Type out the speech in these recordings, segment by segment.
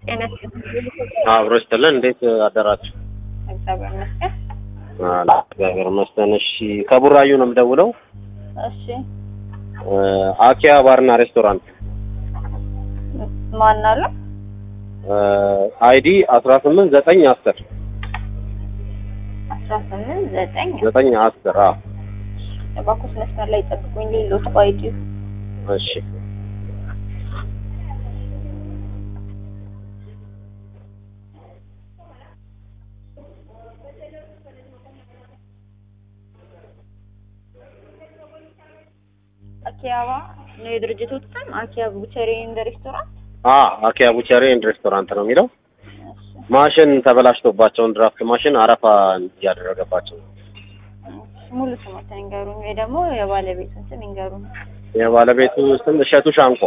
ጤና ይስጥልኝ። አብሮ ይስጥልን። እንዴት አደራችሁ? እግዚአብሔር ይመስገን። አላ እግዚአብሔር ይመስገን። እሺ ከቡራዩ ነው የምደውለው። እሺ አኪያ ባርና ሬስቶራንት ማን አለ? አይዲ አስራ ስምንት ዘጠኝ አስር አስራ ስምንት ዘጠኝ ዘጠኝ አስር አዎ እባክዎት መስመር ላይ ጠብቁኝ። ሌሎት ባይዲ እሺ አኪያባ ነው የድርጅቱ ስም። አኪያ ቡቸሪ ኤንድ ሬስቶራንት። አ አኪያ ቡቸሪ ኤንድ ሬስቶራንት ነው የሚለው። ማሽን ተበላሽቶባቸውን ድራፍት ማሽን አረፋ እያደረገባቸው ነው። ሙሉ ስሞትን ይንገሩኝ፣ ወይ ደግሞ የባለቤቱን ስም ይንገሩኝ። የባለቤቱ ስም እሸቱ ሻንቆ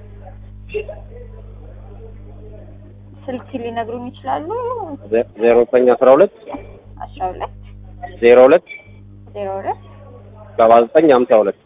ስልክ ሊነግሩኝ ይችላሉ? ዜሮ ዘጠኝ አስራ ሁለት አስራ ሁለት ዜሮ ሁለት ዜሮ ሁለት ሰባ ዘጠኝ ሀምሳ ሁለት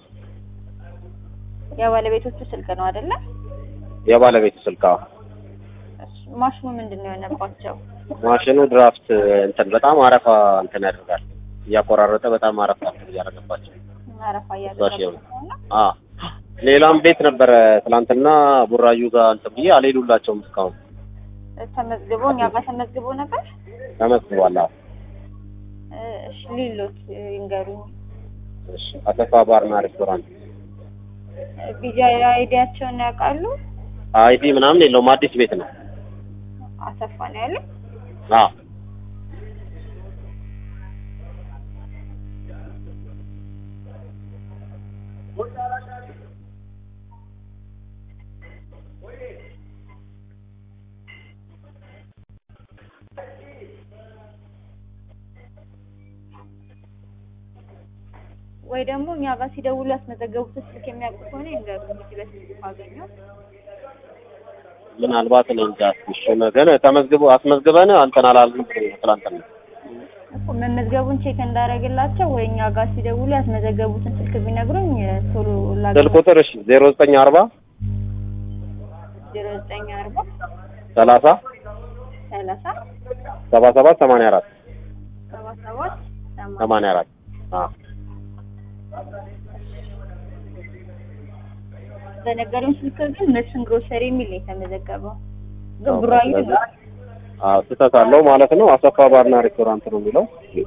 የባለቤቶቹ ስልክ ነው አይደለ? የባለቤቱ ስልክ አዎ። እሺ፣ ማሽኑ ምንድን ነው የሆነባቸው? ማሽኑ ድራፍት እንትን በጣም አረፋ እንትን ያደርጋል እያቆራረጠ በጣም አረፋ እንትን እያደረገባቸው አረፋ እዛሽ እያደረገባቸው ነው። አ ሌላም ቤት ነበረ ትናንትና ቡራዩ ጋር እንትን ብዬ አልሄዱላቸውም እስካሁን ተመዝግቦ እኛ ጋር ተመዝግቦ ነበር። ተመዝግቧል። አዎ እሺ ሊሎት ይንገሩኝ። እሺ አሰፋ ባርና ሬስቶራንት ቢጃ አይዲያቸውን ያውቃሉ? አይዲ ምናምን የለውም አዲስ ቤት ነው። አሰፋ ነው ያለው። አዎ ወይ ደግሞ እኛ ጋር ሲደውሉ ያስመዘገቡትን ስልክ የሚያውቁ ከሆነ ይንገሩኝ። እዚህ በስልክ ካገኘው ምናልባት እኔ እንጃ እሺ ግን ተመዝግቦ አስመዝግበን አንተን አላልንም ትናንትና እኮ መመዝገቡን ቼክ እንዳደረግላቸው ወይ እኛ ጋር ሲደውሉ ያስመዘገቡትን ስልክ ቢነግሩኝ ቶሎ ስልክ ቁጥር እሺ ዜሮ ዘጠኝ አርባ ዜሮ ዘጠኝ አርባ ሰላሳ ሰላሳ ሰባ ሰባት ሰማንያ አራት ሰባ ሰባት ሰማንያ አራት አዎ በነገሩን ስልክ ግን መስፍን ግሮሰሪ የሚል ነው የተመዘገበው። ግን ቡራዩ ነው። አዎ ስህተት አለው ማለት ነው። አሰፋ ባርና ሬስቶራንት ነው የሚለው።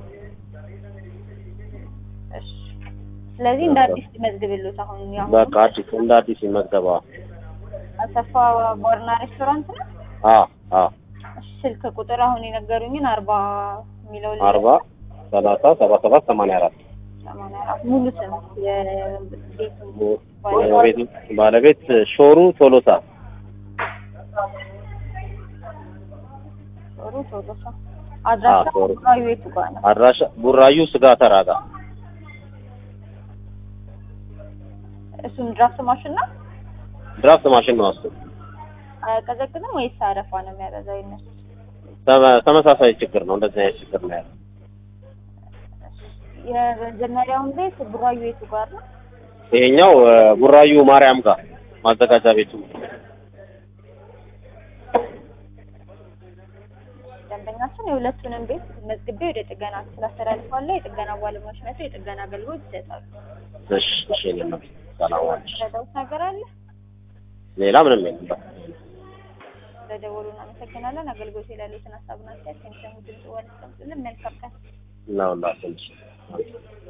እሺ። ስለዚህ እንደ አዲስ መዝግብሉት። አሁን ያው በቃ አዲስ እንደ አዲስ ይመዝገባ። አሰፋ ባርና ሬስቶራንት ነው። አዎ አዎ እሺ፣ ስልክ ቁጥር አሁን የነገሩኝን አርባ የሚለው ላይ አርባ ሰላሳ ሰባ ሰባት ሰማንያ አራት ሰማንያ አራት ሙሉ ስም የቤቱ ባለቤት ባለቤት ሾሩ ቶሎሳ ጦሩ ቶሎሳ አድራሻ አዎ፣ ጦሩ። ቡራዩ የቱ ጋር ነው? አድራሻ ቡራዩ ስጋ ተራጋ እሱም ድራፍት ማሽን ነው። ድራፍት ማሽን ነው እሱ። አያቀዘቅዝም ወይስ አረፋ ነው የሚያበዛው? ይነሱ ተመ- ተመሳሳይ ችግር ነው። እንደዚህ አይነት ችግር ነው ያለው። የመጀመሪያውን ቤት ቡራዩ የቱ ጋር ነው? ይሄኛው እ፣ ቡራዩ ማርያም ጋር ማዘጋጃ ቤቱ ደንበኛችን የሁለቱንም ቤት መዝግቤ ወደ ጥገና ስላስተላልፋለሁ። የጥገና ባለሙያዎች መጥተው የጥገና አገልግሎት ይሰጣሉ። እሺ እሺ የለም ሰላም ዋልሽ። ረዳውት ነገር አለ? ሌላ ምንም የለም። በቃ ስለደወሉ እናመሰግናለን። አገልግሎት የሌሉትን ሀሳብና አስተያየት ከሚሰሙ ድምጽ ዋን መልካም ቀን። እና ሁላችን